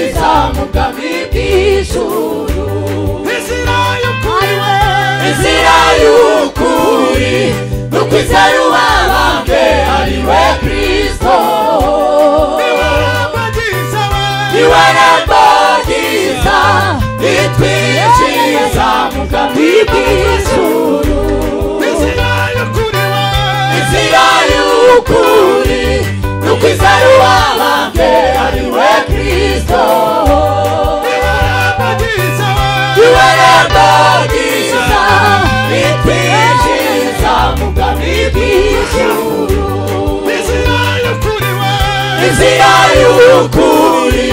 izamuka bw'ijuru inzira y'ukuri inzira y'ukuri n'ukwizera ubabambwe ari we kristo niwe wabagize we iwe rambagiza itwinjiza mu bwami bw'ijuru inzira y'ukuri we inzira y'ukuri n'ukwizera ubabambwe ari we kristo niwe wabagize we iwe rambagiza itwinjiza mu bwami bw'ijuru inzira y'ukuri we inzira y'ukuri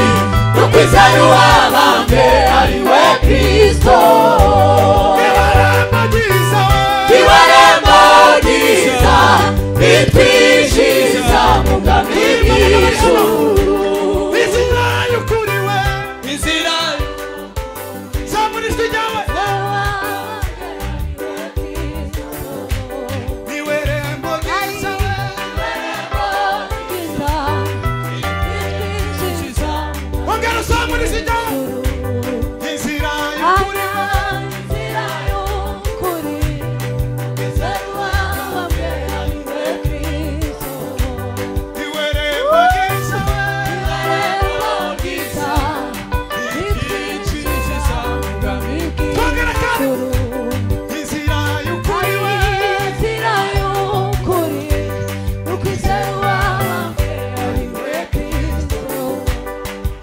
n'ukwizera uwabambwe ari we kristo niwe wabagize we ibarembagiza bitwinjiza mu bwami bw'ijuru inzira y'ukuri we inzira zamura ijwi ryawe niwe rembo ryiza we ongera uzamura ijwi ryawe inzira y'ukuri we niwe rembo ryiza we itwinjiriza inzira y'ukuri we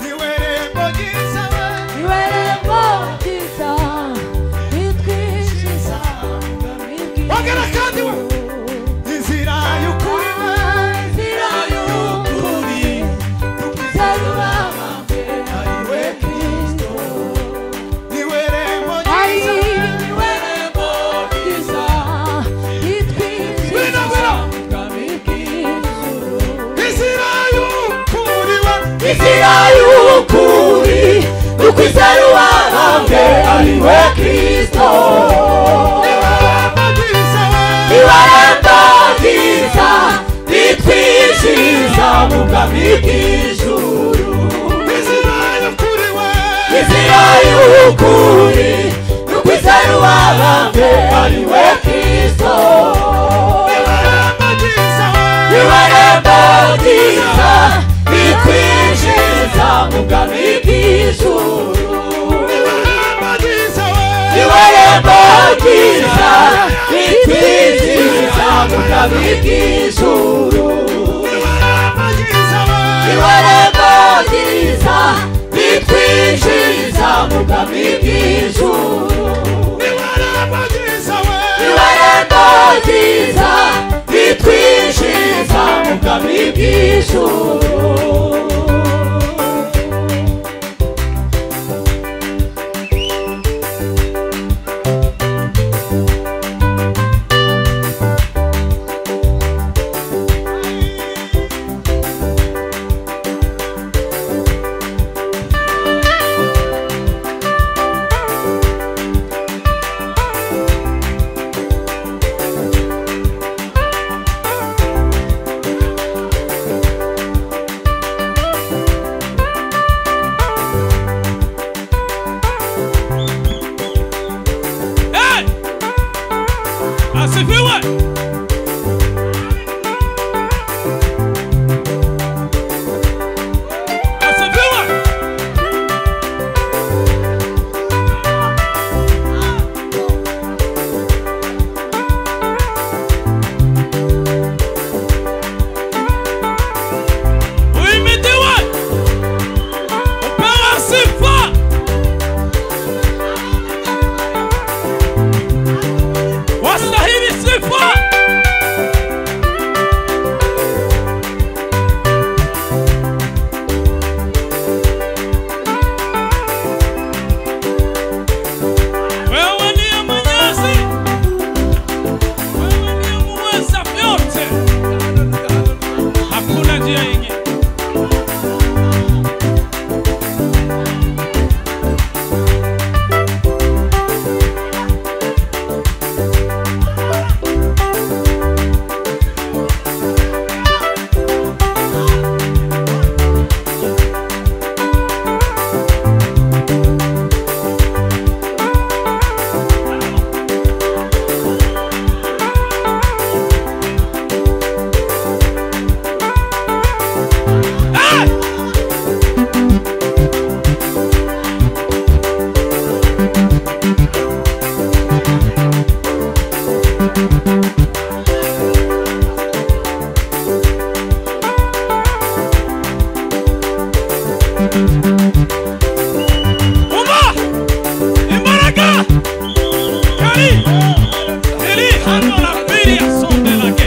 niwe rembo ryiza we ongera kandi we inzira y'ukuri we inzira y'ukuri n'ukwizera ubabambwe ari we kristo niwe rembo ari ryiza we we rembagiza itwinjiza mu bwami bw'ijuru inzira y'ukuri we inzira y'ukuri n'ukwizera ubabambwe ari we kristo niwe rembo ryiza we ibarembagiza itwinjiza mu bwami bw'ijuru inzira y'ukuri we inzira y'ukuri n'ukwizera ubabambwe ari we kristo niwe rembo ryiza we ibarabatiza bitwinjiza mu bwami bw'ijuru niwe rembo ryiza we ibarabatiza bitwinjiza mu bwami bw'ijuru niwe rembo ryiza we ibarabatiza bitwinjiza mu bwami bw'ijuru niwe rembo ryiza we ibarabatiza bitwinjiza mu bwami bw'ijuru Inzira Umba! Imbaraga! Kari! Eli hano na pili ya sonde lake.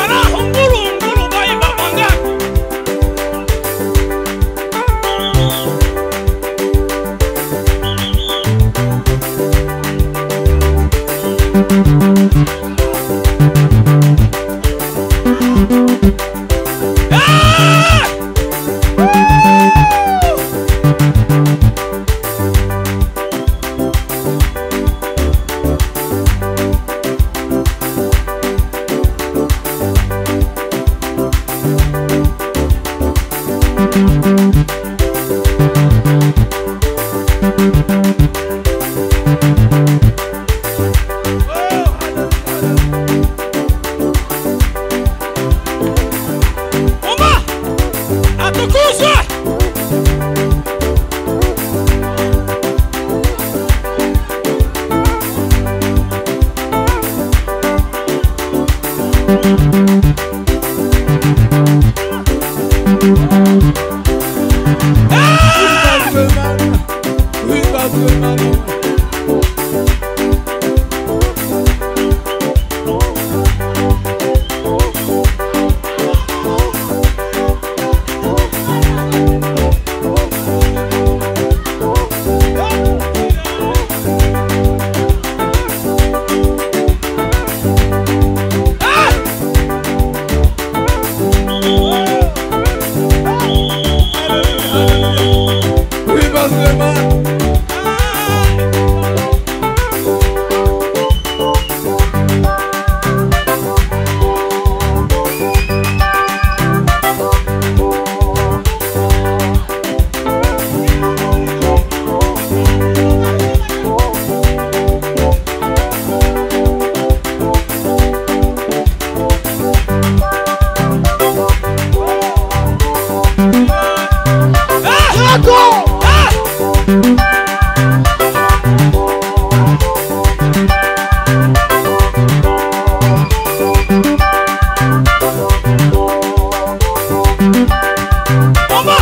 Ara hunguru hunguru bai babanga. Ah! Uma! Atukuzwe! Uma!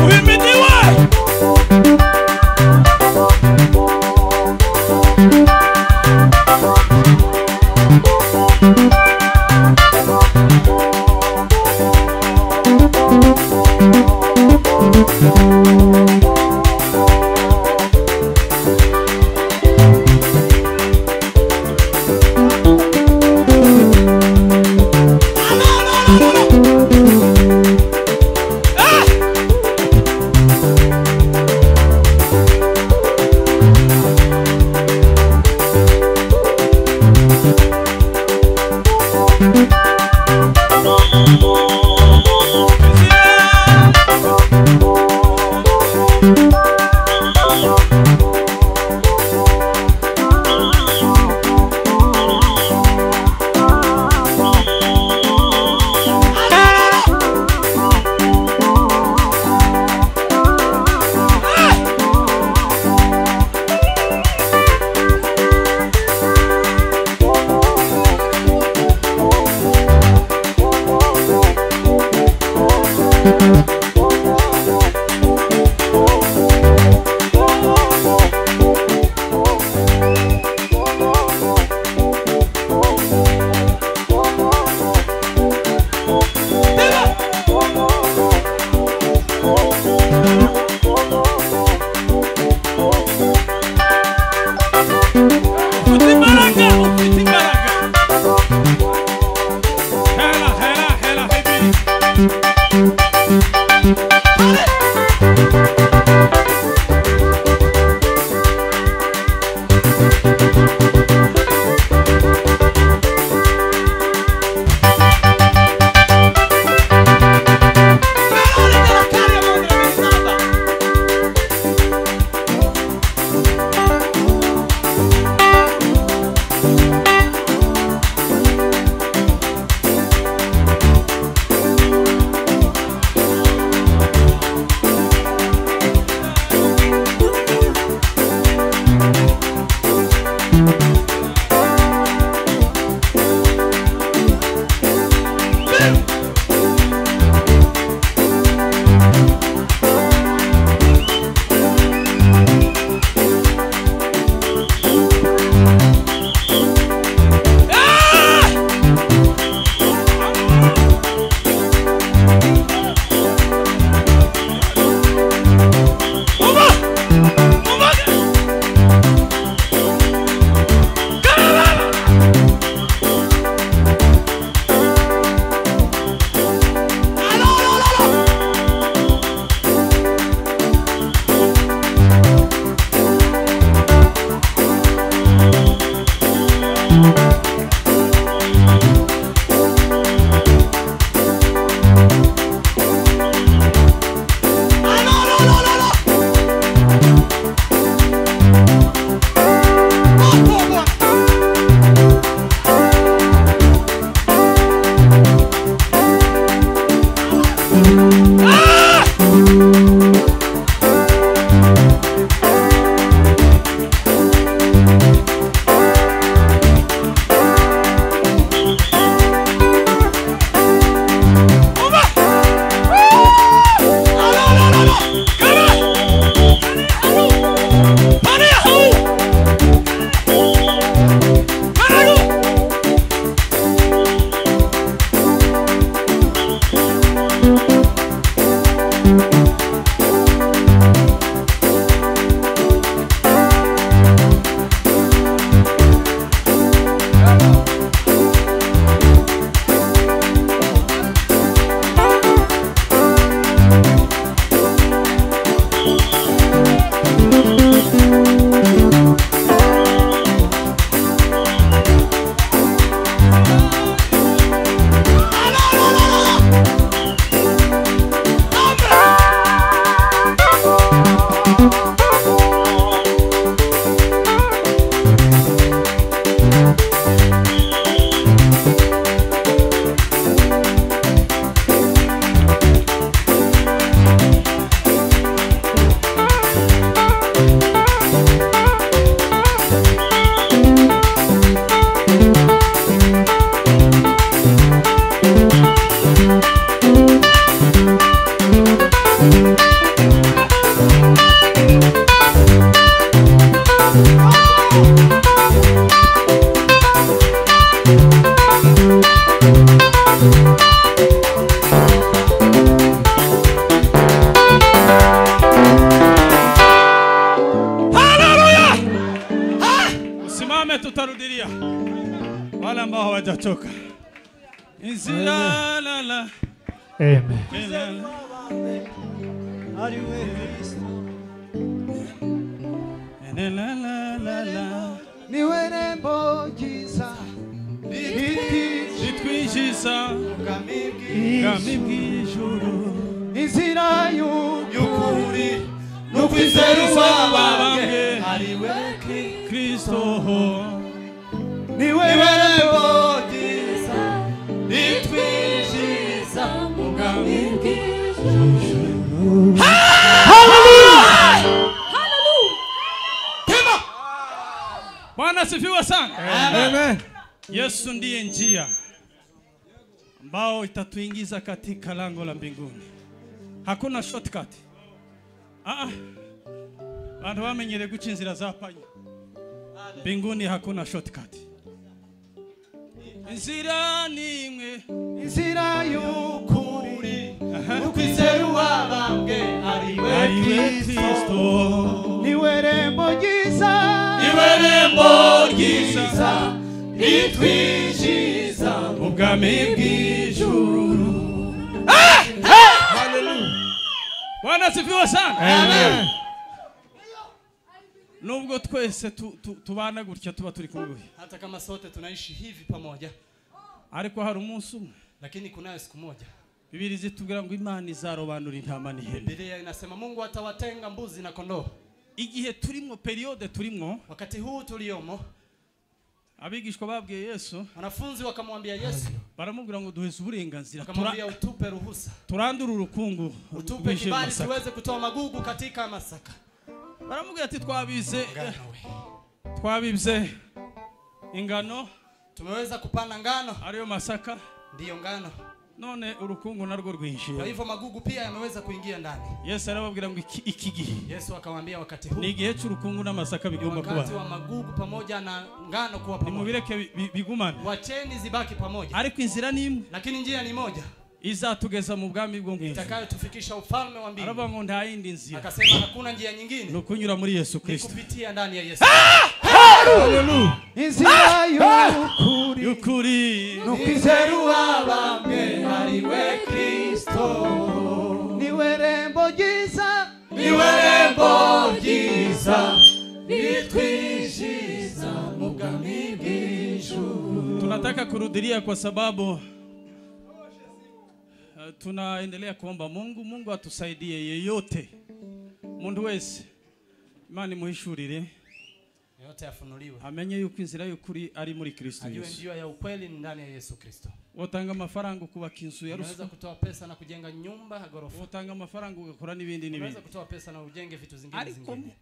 Uhimidiwe! Ah! Ufite imbaraga, ufite imbaraga. Hela, hela, hela, hebiri. kutoka Izilala, Amen. izilala. Ari we Kristo Ilalala, niwe nembo ryiza rikije ritwinjiza ubwami bwami bw'ijuru inzira y'ukuri n'ukwizerwa banjye Ubababwe, ari we Kristo kristo niwe nembo ryiza ritwinjiza mu bwami bw'ijuru bwana asifiwe sana yesu ndiye njia ambao itatuingiza katika lango la mbinguni hakuna shortcut ah, bantu bamenyere guca inzira za panya mbinguni hakuna shortcut inzira ni imwe inzira y'ukuri n'ukwizerwa banjye ari we ariwe Kristo kristo niwe nembo ryiza niwe rembo ryiza ritwinjiza ubwami bw'ijuru Hallelujah. bwana sifiwe sana nubwo twese tu- tu- tubana gutya tuba turi kumwe hata kama sote tunaishi hivi pamoja ariko hari umunsi umwe lakini kunayo siku moja bibiri zitubwira ngo imana izarobanura intama n'ihene Biblia inasema Mungu atawatenga mbuzi na kondoo. igihe turimwo periyode turimwo Wakati huu tuliomo, abigishwa babwiye yesu wanafunzi wakamwambia Yesu, baramubwira ngo duheze uburenganzira wakamwambia Tura- utupe ruhusa, turandure urukungu utupe rwije mu kibali Masaka." tuweze kutoa magugu katika Masaka. baramubwira ati twabize twabibye ingano Tumeweza kupanda ngano, ariyo masaka ndiyo ngano. none urukungu narwo Kwa rwinjiye hivyo magugu pia yameweza kuingia ndani. yesu arababwira ngo iki iki gihe Yesu akawaambia wakati ni huu, igihe cy'urukungu n'amasaka ni bigomba wakati kuba wa magugu pamoja na ngano kuwa pamoja. nimubireke bi- bi- bigumane Wacheni zibaki pamoja, ariko inzira ni imwe lakini njia ni moja izatugeza mu bwami bwo mu ijuru itakayotufikisha ufalme wa aravuga mbinguni. ngo nta yindi nzira Akasema hakuna njia nyingine ni ukunyura muri yesu ni kirisito kupitia ndani ya Yesu. Hallelujah. Inzira y'ukuri y'ukuri n'ukwizerwa bamwe ari we Kristo niwe rembo ryiza niwe rembo ryiza ritwinjiza mu bwami bw'ijuru tunataka kurudilia kwa sababu uh, tunaendelea kuomba mungu mungu atusaidie yeyote muntu wese imana imuhishurire yote yafunuliwe amenye yuko inzira y'ukuri ari muri kristo ajue yesu njia ya ukweli ni ndani ya Yesu Kristo. wotanga amafaranga ukubaka inzu ya Unaweza ruswa kutoa pesa na kujenga nyumba ya ghorofa. wotanga amafaranga ugakora n'ibindi Unaweza n'ibindi kutoa pesa na ujenge vitu zingine ariko zingine,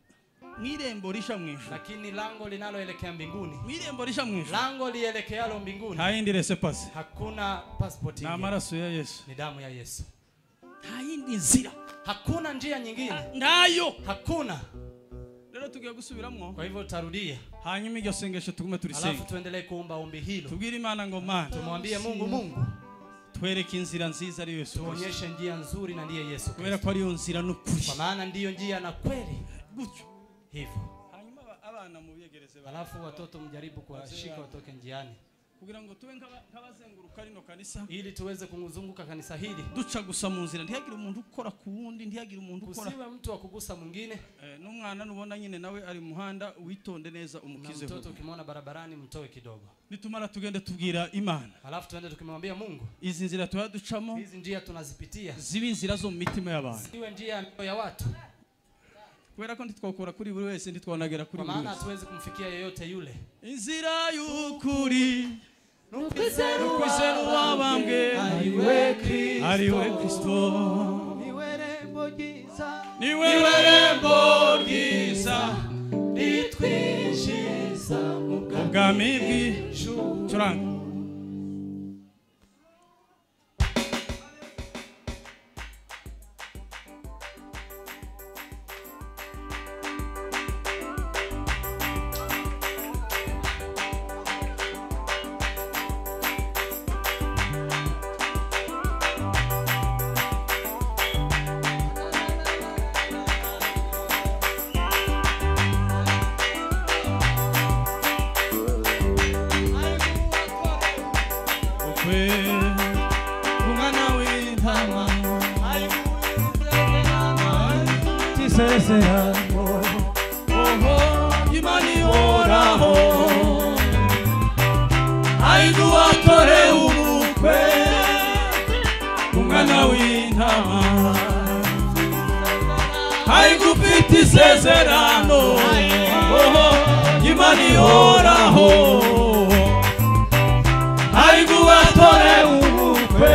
mw'irembo risha mu ijuru lakini lango linaloelekea mbinguni, mw'irembo risha mu ijuru lango lielekealo mbinguni nta yindi resepasi hakuna passport ni ingine, amaraso ya yesu ni damu ya Yesu. nta yindi nzira Hakuna njia nyingine, ngayo hakuna. rero tugiye gusubiramo Kwa hivyo tarudia, hanyuma iryo sengesho tugume turisenge alafu tuendelee kuomba ombi hilo, tubwire imana ngo mana tumwambie Mungu, Mungu twereke inzira nziza ari yesu Kristo. tuonyeshe njia nzuri, na ndiye Yesu kubera Kristo, ko ariyo nzira n'ukuri kwa maana ndiyo njia na kweli. gutyo Hivyo hanyuma aba- abana mubiyegereze ba- alafu watoto mjaribu kuwashika watoke njiani, kugira ngo tube nk'aba- nk'abazenguruka rino kanisa ili tuweze kumzunguka kanisa hili, duca gusa mu nzira ntihagire umuntu ukora ku wundi ntihagire umuntu ukora kusiwe mtu wa kugusa mwingine. Eh, n'umwana nubona nyine nawe ari mu muhanda witonde neza Na umukizeho mtoto ukimwona barabarani, mtoe kidogo, nitumara tugende tubwira imana alafu tuende tukimwambia Mungu, izi nzira tuba ducamo hizi njia tunazipitia, ziba inzira zo mu mitima y'abantu siwe njia ya mioyo ya watu, kubera ko ntitwakora kuri buri wese ntitwanagera kuri kwa buri maana wese hatuwezi kumfikia yeyote yule. inzira y'ukuri ukwizerwa kwizera uwabambwe Ariwe Kristo, ariwe kristo niwe rembo ryiza, niwe rembo ryiza ritwinjiza mu bwami ubwami bwi bw'ijuru. curanga Mungu wako kama kiseesera oho imani yoraho aigu wakore ubukwe umwana w'intama aigu ufite isezerano oho imani yoraho aigu watore ubukwe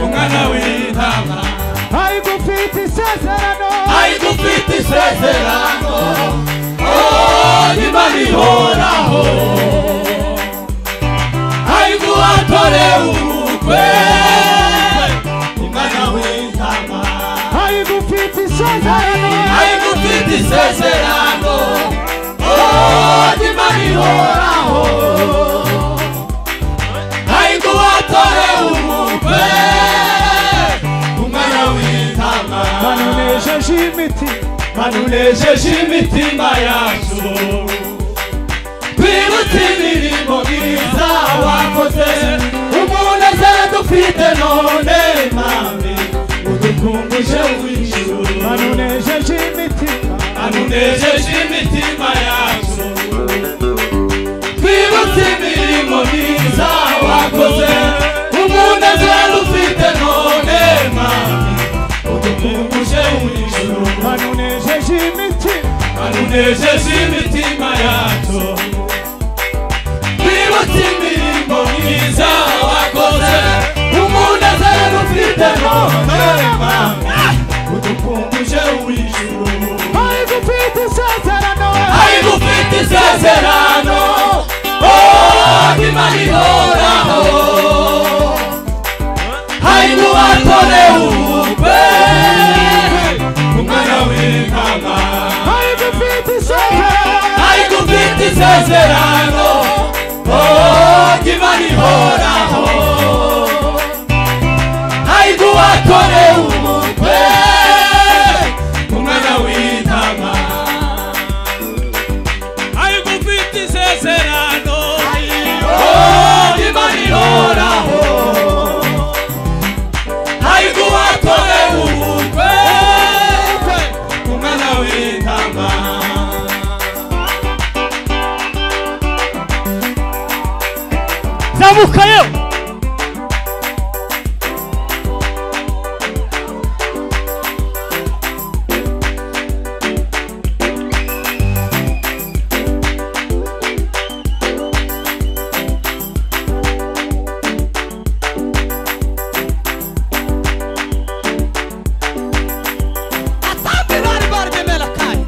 umwana w'intama aigu ufite isezerano aigu ufite isezerano oh imana ihoraho aigu watore urukwe umwana w'intama aigu ufite isezerano aigu ufite isezerano oh imana ihoraho Aigu mfiti isezerano aigu watore ubukwe umwana w'intama aigu ufite isezerano oh imana ihoraho aigu watore ubukwe umwana w'intama Aigu mfiti isezerano aigu ufite isezerano oh imana ihoraho aigu watore ubukwe umwana w'intama Banunesheje imiti banunejeje imitima yacu twibutse imirimo myiza wakoze umunezero dufite none mame udukunguje w'ijuru Banunesheje imiti banunejeje imitima yacu twibutse imirimo myiza wakoze umunezero ufite none mame udukunguje w'ijuru Banunesheje imiti anunejeje imitima yacu twibutse imirimo myiza wakoze umunezero ufite none mama udukunguje w'ijuru Aigu mfiti isezerano ariko ufite isezerano oh, imana ihoraho harimo batore ubukwe umwana w'intama Aigu mfiti isezerano ariko ufite isezerano oh, imana ihoraho ariko watore umutwe umwana w'intama ariko mfite isezerano oh, imana ihoraho ariko watore umutwe umwana w'intama Zamukayo Atambi bari baremera kare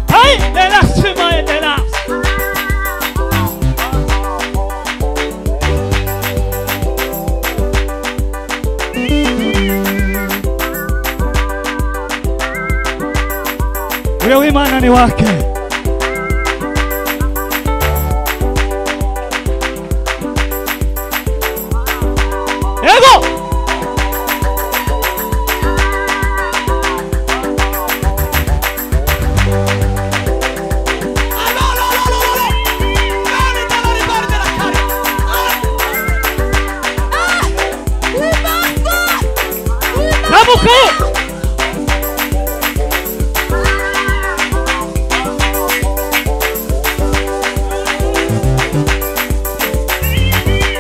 Hey, Endela sima endela Ule wimana ni wake Ego! Zamukayo! Thank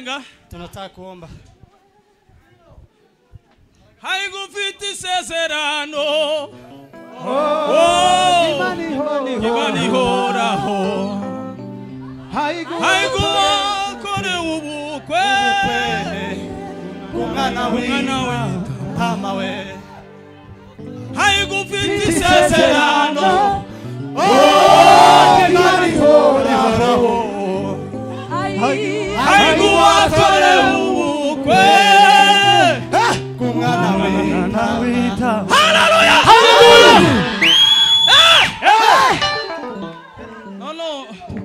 ndakuomba haigufite isezerano ibarihoraho haiguwakorewe ubukwe umwana we haigufite isezerano haiguwakorewe ubukwe none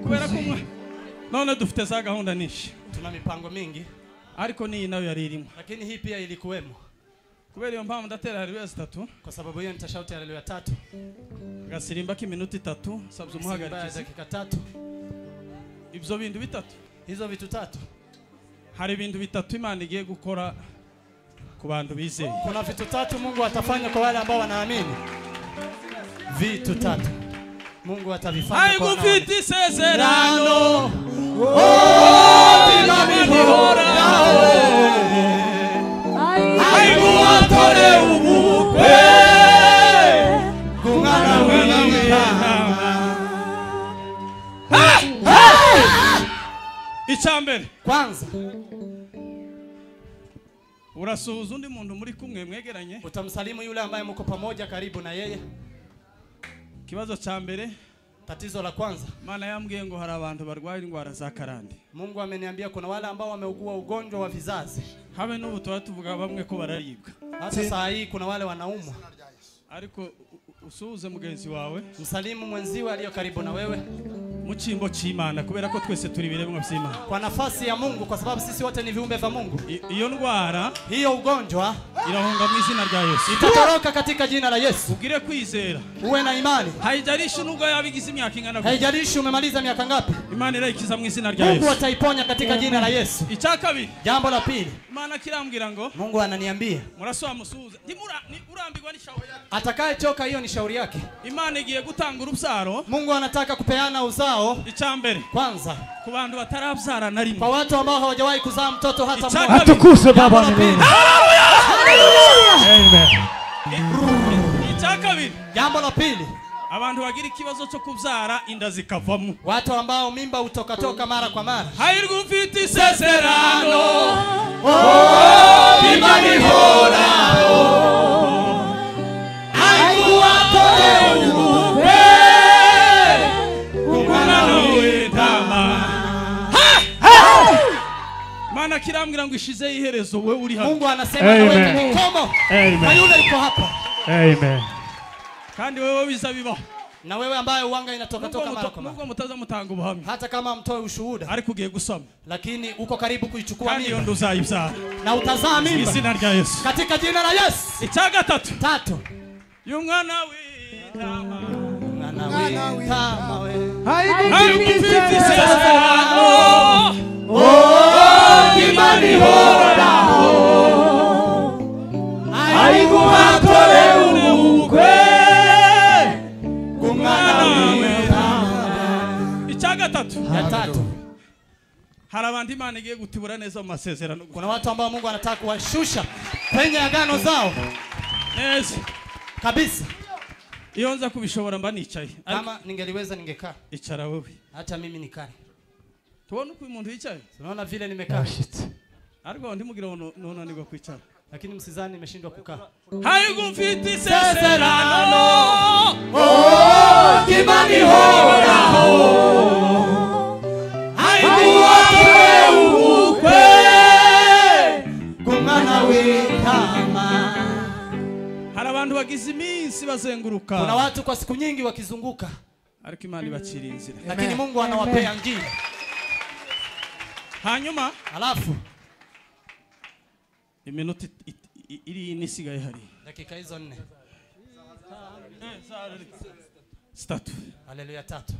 kubera ko umwe none dufite za gahunda nyinshi Tuna mipango mingi, ariko n'iyi nayo yari irimo lakini hii pia ilikuwemo. kubera iyo mpamvu ndatera haleluya zitatu Kwa sababu hiyo nitashauti haleluya tatu agasirimba k'iminota itatu sabuza Ibaya ya umuhagarikizi dakika tatu. ibyo bintu bitatu Hizo vitu tatu, hari ibintu bitatu imana igiye gukora ku bantu bizeye kuna vitu tatu Mungu atafanya kwa wale ambao wanaamini. Vitu tatu Mungu atavifanya kwa wanaamini. haigufite isezerano haiguwatore ubukwe icya mbere Kwanza urasuhuza undi muntu muri kumwe mwegeranye utamsalimu yule ambaye mko pamoja karibu na yeye. ikibazo cya mbere Tatizo la kwanza, imana yambwiye ngo hari abantu barwaye indwara za karande Mungu ameniambia kuna wale ambao wameugua ugonjwa wa vizazi. habe n'ubu tuba tuvuga bamwe ko bararibwa Hata saa hii kuna wale wanaumwa. ariko u- u- usuhuze mugenzi wawe Msalimu mwenziwe aliyo karibu na wewe mu cyimbo cy'imana kubera ko twese turi ibiremwa by'imana kwa nafasi ya Mungu, kwa sababu sisi wote ni viumbe vya Mungu. I- iyo ndwara Hiyo ugonjwa irahunga mu izina rya yesu itatoroka katika jina la Yesu. ubwire kwizera Uwe na imani, haijalishi nubwo yaba igize imyaka ingana gute haijalishi umemaliza miaka ngapi, imana irayikiza mu izina rya Mungu yesu ataiponya katika jina la Yesu. icya kabiri Jambo la pili, imana kirambwira ngo Mungu ananiambia murasaba musuhuze Ntimura- ni- urambirwa n'ishaho atakayechoka, hiyo ni shauri yake. imana igiye gutanga urubyaro Mungu anataka kupeana uzao icya mbere kwanza ku bantu batarabyara na rimwe kwa watu ambao hawajawahi kuzaa mtoto hata Ichaka- mmoja. atukuzwe baba milele icya kabiri Jambo la pili, abantu bagira ikibazo cyo kubyara inda zikavamo watu ambao mimba hutokatoka mara kwa mara. hahirwa ufite isezerano umwana w'intama mana kirambwira ngo ishizeho iherezo wowe uri hano Mungu anasema na Amen. wewe ukomo na amen yule yuko hapa amen kandi wowe biza bibaho na wewe ambaye uwanga Nubwo inatokatoka mara muto- kwa mara, nubwo mutaza mutanga ubuhamya hata kama mtoe ushuhuda, ariko ugiye gusama lakini uko karibu kuichukua kandi iyo mimba nda uzayibyara na utazaa mu mimba izina rya yesu katika jina la Yesu. icya gatatu Tatu, y'umwana w'intama mwana witama wewe hahirwa ufite isezerano icya gatatu ya tatu, hari abantu imana igiye gutibura neza mu masezerano kuna watu ambao Mungu anataka kuwashusha kwenye agano zao neza kabisa. iyo nza kubishobora mba nicaye ariko Kama ningeliweza ningekaa, icara wowe hata mimi nikae. tubona uko uyu muntu yicaye Unaona vile nimekaa, ariko ndimubwira ngo nu- nunanirwa kwicara lakini msizani nimeshindwa kukaa. hahirwa ufite isezerano Kumwana witama. hari abantu bagize iminsi bazenguruka Kuna watu kwa siku nyingi wakizunguka, ariko imana ibacira inzira lakini Mungu anawapea njia. hanyuma Alafu iminota it- it- i- iri ine isigaye hari dakika hizo nne, zitatu haleluya tatu.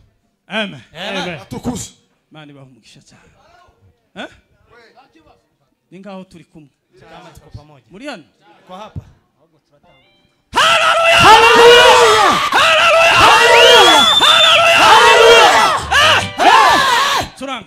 amen Amen. Tukuze. imana ibaha umugisha cyane Eh? ni ngaho turi kumwe Kama tuko pamoja muri hano kwa hapa, turanga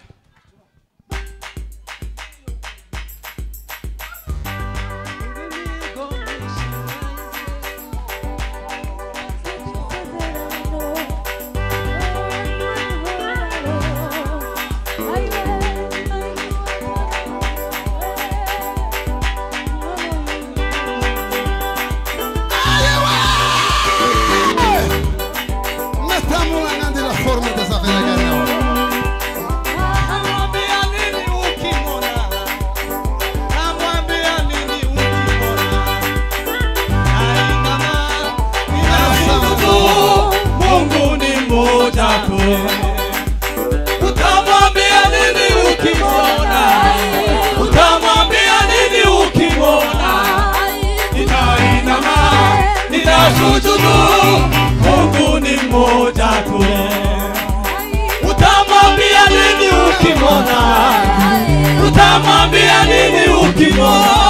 tu, Mungu ni mmoja tu. Utamwambia nini ukimwona? Utamwambia nini ukimwona?